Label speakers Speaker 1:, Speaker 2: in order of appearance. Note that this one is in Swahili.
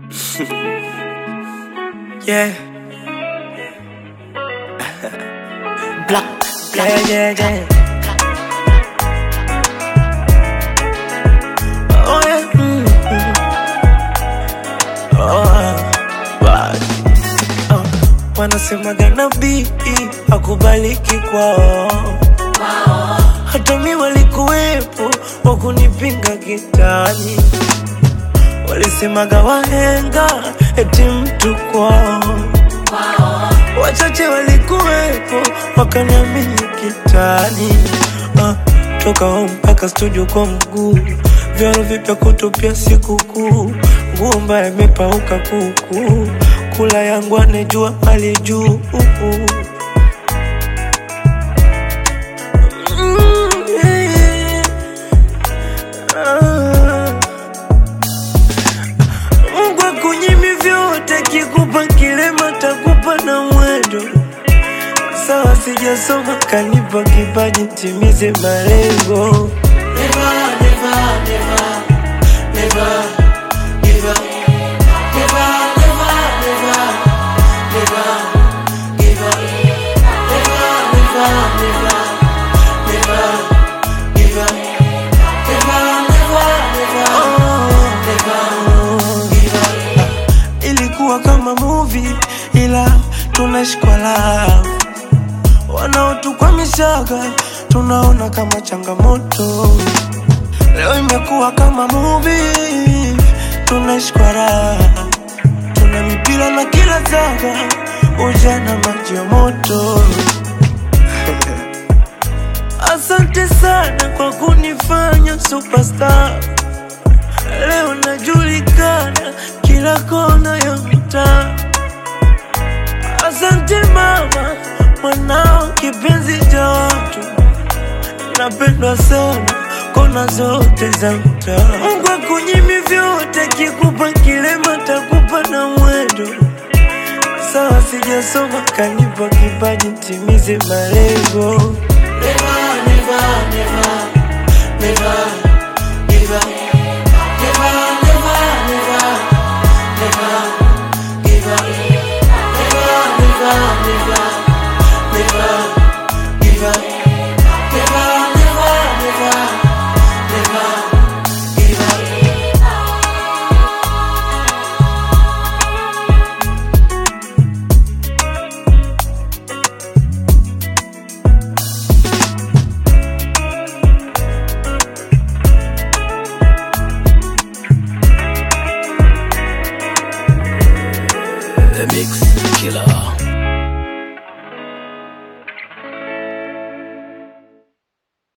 Speaker 1: Yeah. Black, yeah, yeah, yeah. Oh, yeah. mm, mm. Oh, bad. Oh, wanasemaga nabii akubaliki kwao, hata mi walikuwepo wakunipinga kitani, walisemaga wahenga eti mtu kwao wachache walikuwepo wakaniamini kitani ah, toka home mpaka studio kwa mguu vyaro vipya kutupia sikukuu nguo mbaya imepauka kuku kula yangu anejua hali juu Mm, yeah. Ah. Mungu akunyimi vyote, kikupa kilema takupa na mwendo. Sawa, sijasoma kanipa kipaji, timize malengo. Never, never, never, never give up. Never, never, never, never give up. Never, never, never, never give up. Never, never, never, never give up. Ilikuwa kama movie ila tunashikwa love wanaotukwamishaga tunaona kama changamoto. Leo imekuwa kama movie, tunashikwa raha, tuna mipira na kila zaga, ujana maji ya moto. Asante sana kwa kunifanya superstar. Leo najulikana kila kona ya mtaa. Asante mama, mwanao kipenzi cha watu, napendwa sana kona zote za mtaa. Mungu akunyimi vyote, kikupa kilema takupa na mwendo. Sawa, sijasoma kanipa kipaji, timize malengo. Never, never, never, never give up. Never, never, never, never give up. Never, never, never, never give up. Never, never, never, never give up.
Speaker 2: The Mix Killer.